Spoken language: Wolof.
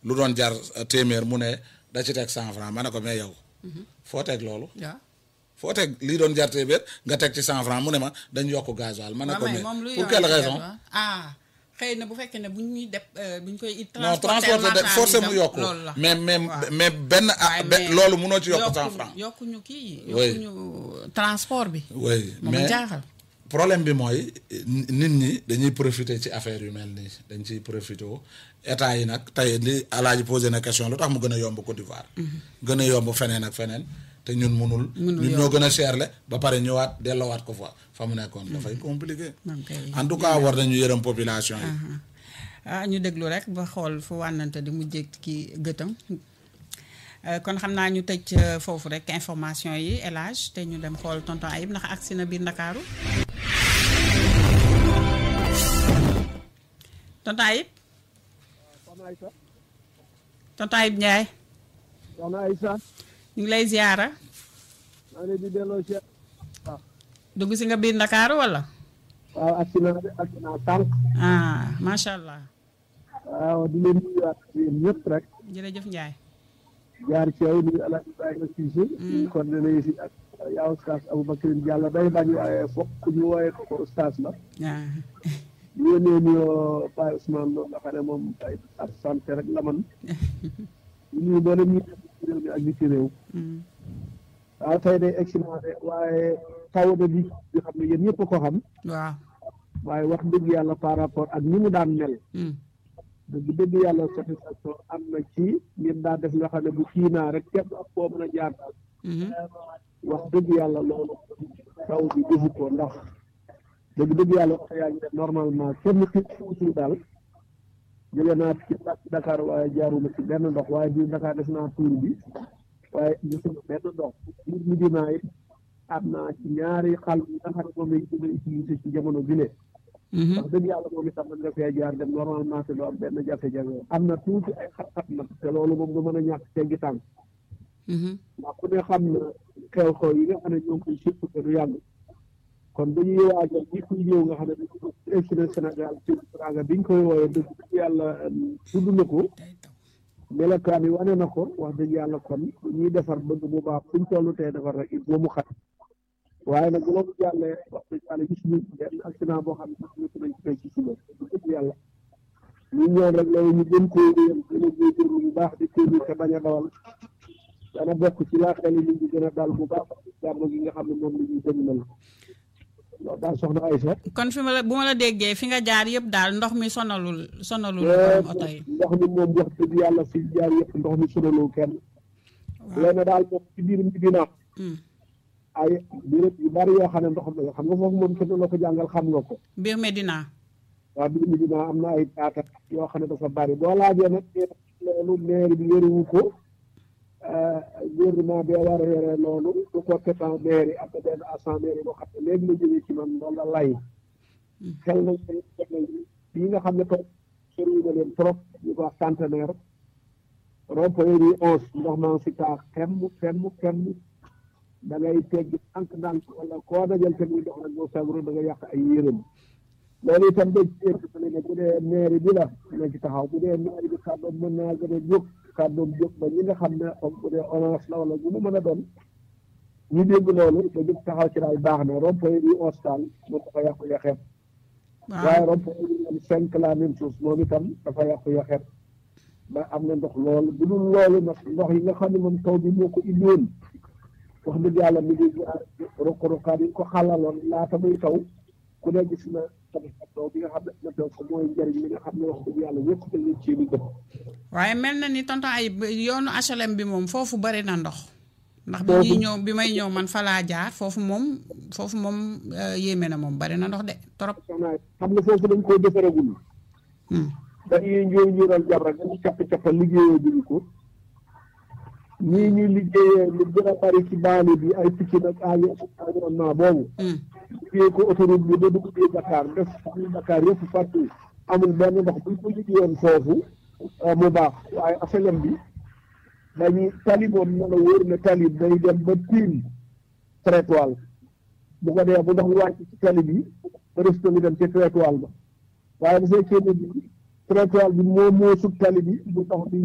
lu doon jar téeméer mu ne da ci teg cent franc ma ne ko mais yow foo teg loolu waaw foo teg lii doon jar téeméer nga teg ci cent franc mu ne ma dañ yokk gasoil ma ne ko waaw mais moom lu pour quelle raison ah xëy na bu fekkee ne bu ñuy def bu ñu koy non transporter de forcé mu yokku loolu la mais mais waaw. mais benn ah waaye be- mais loolu mënoo ci yokk cent yokkuñu- franc yokkuñu kii Oui. yokkuñu transport bi oui moom ma mais jaaxal problème bi mooy ni- nit ñi dañuy profiter ci affaire yu mel nii dañ ciy profiter état yi nag tey li alaaji posé na question lu tax mu gën a yomb Côte d'Ivoire gën a yomb feneen ak feneen te ñun munul Munul ñun ñoo yomb. gën a cherle ba pare ñëwaat delloowaat ko fa fa mu nekkoon dafay compliqué moom kay en tout cas war nañu yërëm population yi ah ñu déglu rek ba xool fu wànnante di mujjee ki gëtam Euh, kon xam naa ñu tëj euh, foofu rek information yi élage te ñu dem xool tonton Ayib ndax agsi na biir Ndakaaru tonton Ayib soxna Aïssa tonton Ayib Ndiaye soxna Aïssa ñu ngi lay ziyaara maa ngi leen di delloo ci dugg si nga biir Ndakaaru wala waaw ak si naa ak si naa tànk ah macha allah waaw di leen nuyuwaat yéen ñëpp rek jërëjëf Ndiaye jaar ci yow nuyu El Hadj Ibrahima Cissé kon dana si ak yaa oustaz Aboubacrine Diallo day bañ waaye fokk ku ñu wooyee ko ko oustaz la ah di yónnee nuyoo Baye Ousmane loolu nga xam ne moom ay ab santé rek la man ñu nuyu mboolem ñi nekk ci réew mi ak li ci réew mm, waaw tey day excellent de waaye taw na bi nga xam ne yéen ñëpp a ko xam waaw waaye wax dëgg yàlla par rapport ak ni mu daan mel mm, dëgg dëgg yàlla satisfaction am na ci ñun daa def loo xam ne bu kii naa rek képp ak koo mën a jaar daal mhm, wax dëgg yàlla loolu taw bi defu ko ndax dëgg dëgg yàlla wax yaa ngi def normalement kenn ci suusul daal jóge naa ci Dakar waaye jaaruma ci benn ndox waaye biir Dakar def naa tuur bi waaye gisuma benn ndox biir Medina it am naa ci ñaari xal yi nga xam ne moom lañ gën a utiliser ci jamono bi ne mhm, wax dëgg yàlla moom itam mën nga fee jaar dem normalement te doo am benn jafe-jafe am na tuuti ay xat-xat nag te loolu moom du mën a ñàkk teggi tànk mhm, ndax ku ne xam na xew-xew yi nga xam ne ñoo ngi koy surtout te du yàgg kon dañuy waajal ñi kuy ñëw nga xam ne dañu ko président Sénégal ci Teranga biñ koy wooyee dëgg dëgg yàlla tudd na ko day taw melokaan yi wane na ko wax dëgg yàlla kon ñuy defar bëgg bu baax fuñ toll tey defar rek il faut mu xat waaye nag bu loolu jàllee wax dëgg yàlla gis ñu benn accident boo xam ne sax ñu nañ koy ci suba dëgg yàlla ñu ñëw rek loolu ñu gën koo yëm gën a góorgóorlu bu baax di téelu te bañ a dawal dana bokk ci laa xel yi nit ñi gën a dal bu baax jàmm gi nga xam ne moom la ñuy dëgmal loolu daal soxna Aïssa kon fi ma la bu ma la déggee fi nga jaar yëpp daal ndox mi sonalul sonalul borom oto yi ndox mi moom wax dëgg yàlla fi jaar yëpp ndox mi sonalul kenn léegi daal moom ci biir mi dina Mm. ay béréb yu bari yoo xam ne ndox mi xam nga foofu moom kenn la ko jàngal xam nga ko biir Medina waaw biir mi dina am na ay taata yoo xam ne dafa bari boo laajee nag loolu maire bi yorewu ko gouvernement bi war a yore loolu du ko ketan maire yi am na benn agent maire yi boo xam ne léegi la jógee ci man loolu la lay xel nañ ko def nañ yi nga xam ne toog soriwu na leen trop ñu ko wax centenaire rond-point yi onze ndox maa ngi si taa xemm xemm xemm da ngay teggi tànk ndànk wala koo dajal te muy dox rek boo sabro da nga yàq ay yërëm loolu itam dañ ci interpellé ne bu dee mairie bi la na ci taxaw bu dee mairie bi kàddoom mën naa gën a jóg kàddoom jóg ba ñi nga xam ne comme bu dee orange la wala bu mu mën a doon ñu dégg loolu da jóg taxaw ci daal baax na rond-point yi onze daal moom dafa yàqu yaxeet waaye waaw rond-point yi moom cinq la même chose moom itam dafa yàqu yaxeet ba am na ndox loolu bu dul loolu nag ndox yi nga xam ne moom taw bi moo ko indiwoon wax dëgg yàlla mi ngi jaar ruq-ruqaat yi ko xalaloon laata muy taw ku ne gis na tamit taw bi nga xam ne na taw ko mooy njëriñ li nga xam ne wax dëgg yàlla ñëpp dañu ci lu gëm waaye mel na ni tonton ay yoonu HLM bi moom foofu bari na ndox ndax bi Foofu- ñuy ñëw bi may ñëw man fa laa jaar foofu moom foofu moom euh, yéeme na moom bari na ndox de trop soxna xam nga foofu dañ koy defaragul Hmm. dañuy ñëw ñu doon jàpp rek dañuy capp cappa liggéeyee duñu ko ñii ñuy liggéeyee lu gën a bari ci baali bi ay picc nag environnement boobu Hmm. liggéey ko autoroute bi ba dugg biir Dakar def biir Dakar yëpp partout amul benn ndox buñ ko liggéeyoon foofu euh, mu baax waaye asalem bi dañuy tali moom na la wóor ne tali day dem ba tiim trottoir bu ko dee bu ndox mi wàcc ci tali bi ba resto bi dem ci trottoir ba waaye bu fekkee ne bi trottoir bi moo moo sut tali bi bu ndox bi